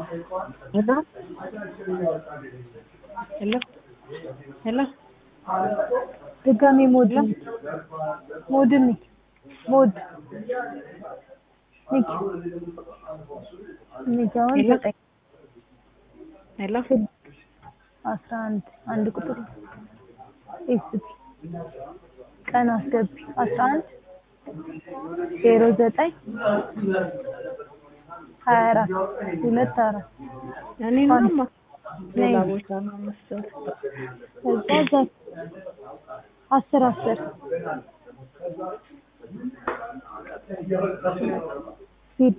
ሄሎ ሄሎ ሄሎ ድጋሜ ሞድ ሞድ ንኪ ሞድ ንኪ ንኪ አሁን ሄሎ ዘጠኝ ሄሎ አስራ አንድ አንድ ቁጥር ኤስቲ ቀን አስገቢ አስራ አንድ ዜሮ ዘጠኝ ሀያ አራት ሁለት አራት እኔ ነማ ሌላ ቦታ ነው መሰለኝ። ከዛ እዛ አስር አስር ሂድ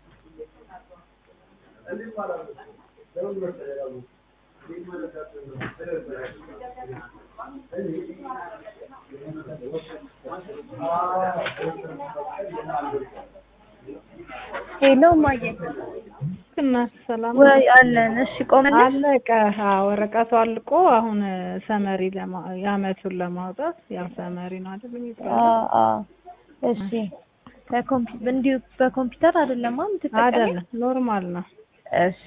ሄሎ ማየ እና ሰላም ወይ አለን። እሺ ቆመልሽ? አለቀ። አዎ ወረቀቱ አልቆ አሁን ሰመሪ ለማ የአመቱን ለማውጣት ያው ሰመሪ ነው አይደል የሚባለው? አዎ አዎ። እሺ በኮምፒ- እንዲሁ በኮምፒውተር አይደለም የምትጠቀሚው? አይደለም ኖርማል ነው። እሺ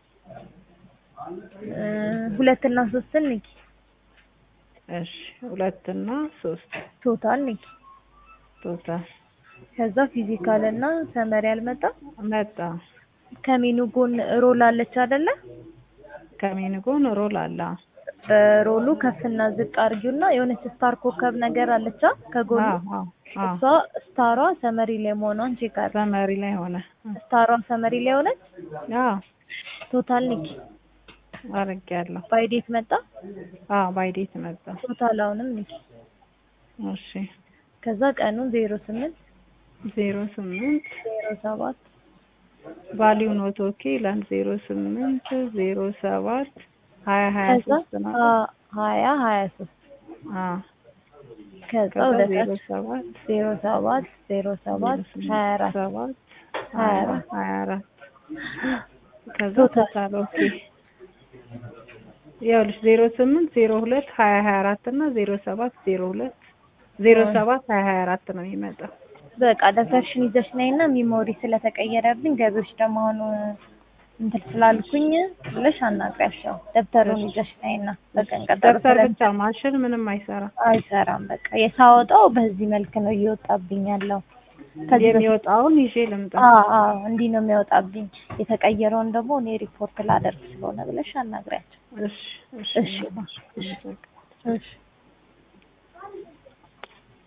እ ሁለት እና ሶስትን ንኪ እሺ ሁለት እና ሶስት ቶታል ንኪ። ቶታል ከዛ ፊዚካል እና ሰመሪ አልመጣም። መጣ። ከሜኑ ጎን ሮል አለች አይደለ? ከሜን ጎን ሮል አለ። በሮሉ ከፍና ዝቅ አድርጊውና የሆነች ስታር ኮከብ ነገር አለቻ ከጎኑ አዎ አዎ አዎ እሷ ስታሯ ሰመሪ ላይ መሆኗን ቼክ አድርጊ። ሰመሪ ላይ ሆነ። ስታሯ ሰመሪ ላይ ሆነች። አዎ ቶታል ንኪ። አድርጌያለሁ። ባይዴት መጣ። አዎ ባይዴት መጣ። ቶታል አሁንም ንኪ። እሺ ከዛ ቀኑ ዜሮ ስምንት ዜሮ ስምንት ዜሮ ሰባት ቫሊዩ ኖት ኦኬ ይላል። ዜሮ ስምንት ዜሮ ሰባት ሀያ ሀያ ከዛ ሶስት ነው። ሀ- ሀያ ሀያ ሶስት አዎ ከዛ ከዛ ወደ ዜሮ ታች ሰባት ዜሮ ሰባት ዜሮ ሰባት ሀያ አራት ሰባት ሀያ ሀያ አራት ሀያ አራት ከዛ ቶታል ቶታል ኦኬ ይኸውልሽ ዜሮ ስምንት ዜሮ ሁለት ሀያ ሀያ አራት እና ዜሮ ሰባት ዜሮ ሁለት ዜሮ ሰባት ሀያ ሀያ አራት ነው የሚመጣው። በቃ ደብተርሽን ይዘሽ ነይና ሚሞሪ ስለተቀየረብኝ ገቢዎች ደግሞ አሁን እንትን ስላልኩኝ ብለሽ አናግሪያቸው። ደብተሩን ይዘሽ ነይና በቀን ቀጠሮ ደብተር ስለ ብቻ ማሽን ምንም አይሰራም። አይሰራም። በቃ የሳወጣው በዚህ መልክ ነው እየወጣብኝ ያለው። ከዚህ በፊት የሚወጣውን ይዤ ልምጣ። አዎ አዎ እንዲህ ነው የሚወጣብኝ። የተቀየረውን ደግሞ እኔ ሪፖርት ላደርግ ስለሆነ ብለሽ አናግሪያቸው። እሺ እሺ እሺ እሺ እሺ